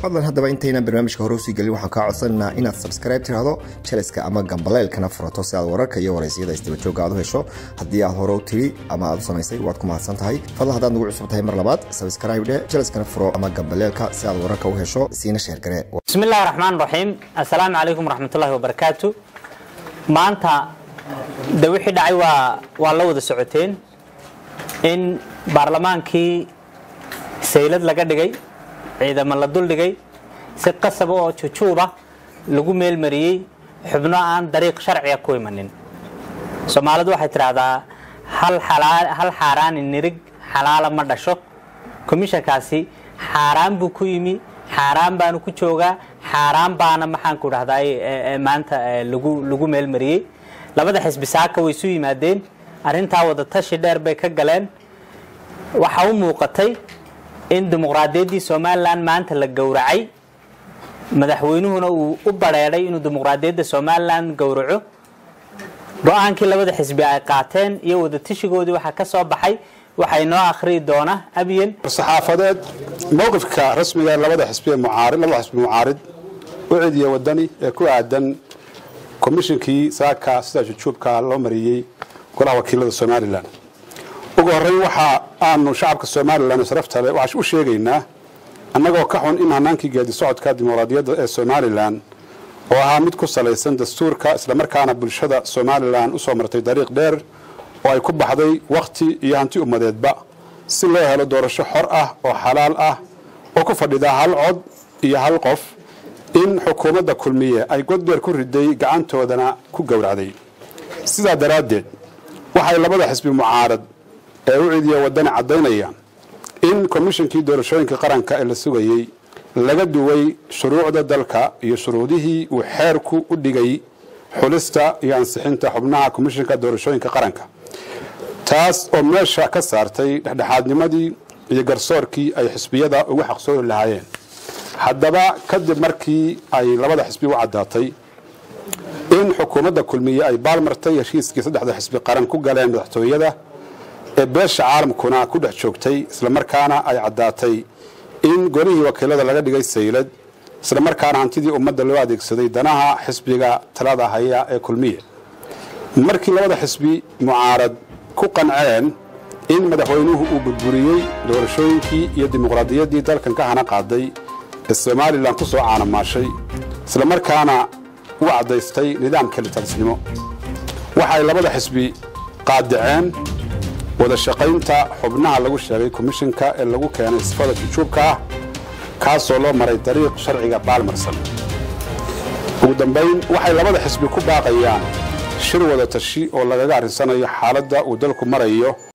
fadlan haddaba intaynan barnaamijka hore usii gelin waxaan kaa codsanaynaa inaad subscribe tiraahdo jaleska ama gambaleelkana furato si aad wararka iyo waraysiyada isdabajooga aad u hesho haddii aad hore u tiri ama aad u samaysay waad ku mahadsan tahay fadlan haddaad nagu cusub tahay mar labaad subscribe dhe jaleskana furo ama gambaleelka si aad wararka u hesho siina sheergare bismi illahi raxmaan raxiim assalaamu calaykum waraxmatullahi wabarakaatu maanta de wixii dhacay waa waa la wada socoteen in baarlamaankii saylad laga dhigay ciidamo la duldhigay si qasaba oo jujuuba lagu meelmariyey xubno aan dariiq sharciga ku imanin soomaalidu waxay tidhaahdaa hal xaaraani nirig xalaala ma dhasho komishankaasi xaaraan buu ku yimi xaaraan baanu ku joogaa xaaraan baana maxaanku dhahdaa maanta lagu meelmariyey labada xisbi saaka way isu yimaadeen arrintaa wada tashi dheer bay ka galeen waxaa u muuqatay in dimuqraadiyaddii somalilan maanta la gowracay madaxweynuhuna uu u bareedhay inuu dimuqraadiyadda somalilan gowraco go-aankii labada xisbi ay qaateen iyo wada tashigoodii waxaa ka soo baxay waxay noo akhriyi doona abyen saxaafadeed mowqifka rasmiga labada xisbi mucaarid labada xisbi mucaarid u cidiya wadani ee ku aadan komishinkii saaka sida jujuubka loo mariyey golaha wakiilada somalilan ugu horreyn waxa aanu shacabka somalilan sharafta leh waxaan u sheegaynaa annagoo ka xun in hanaankii geedi socodka dimuqraadiyadda ee somalilan oo ahaa mid ku salaysan dastuurka islamarkaana bulshada somalilan usoo martay dariiq dheer oo ay ku baxday wakhti iyo hanti ummadeedba si loo helo doorasho xor ah oo xalaal ah oo ku fadhida hal cod iyo hal qof in xukuumadda kulmiye ay godbeer ku riday gacantoodana ku gowracday sidaa daraaddeed waxay labada xisbi mucaarad ee u cidiya wadani caddaynayaan in komishinkii doorashooyinka qaranka ee la sugayey laga duway shuruucda dalka iyo shuruudihii uu xeerku u dhigay xulista iyo ansixinta xubnaha komishinka doorashooyinka qaranka taas oo meesha ka saartay dhexdhexaadnimadii iyo garsoorkii ay xisbiyada ugu xaqsoori lahaayeen haddaba kadib markii ay labada xisbi u caddaatay in xukuumadda kulmiye ay baalmartay heshiiskii saddexda xisbi qaran ku galeen madaxtooyada ee beesha caalamkuna ku dhex joogtay islamarkaana ay caddaatay in golihii wakiilada laga dhigay saylad islamarkaana hantidii ummadda loo adeegsaday danaha xisbiga talada haya ee kulmiye markii labada xisbi mucaarad ku qanceen in madaxweynuhu uu burburiyey doorashooyinkii iyo dimuqraadiyaddii dalkan ka hana qaaday ee somalilan ku soo caanamaashay islamarkaana u caddaystay nidaamka litalisnimo waxay labada xisbi qaadaceen wada shaqaynta xubnaha lagu sheegay komishinka ee lagu keenay sifada jujuubka ah kaasoo loo maray dariiq sharciga baalmarsan ugu dambayn waxay labada xisbi ku baaqayaan shir wada tashi oo lagaga arrinsanayo xaaladda uu dalku marayo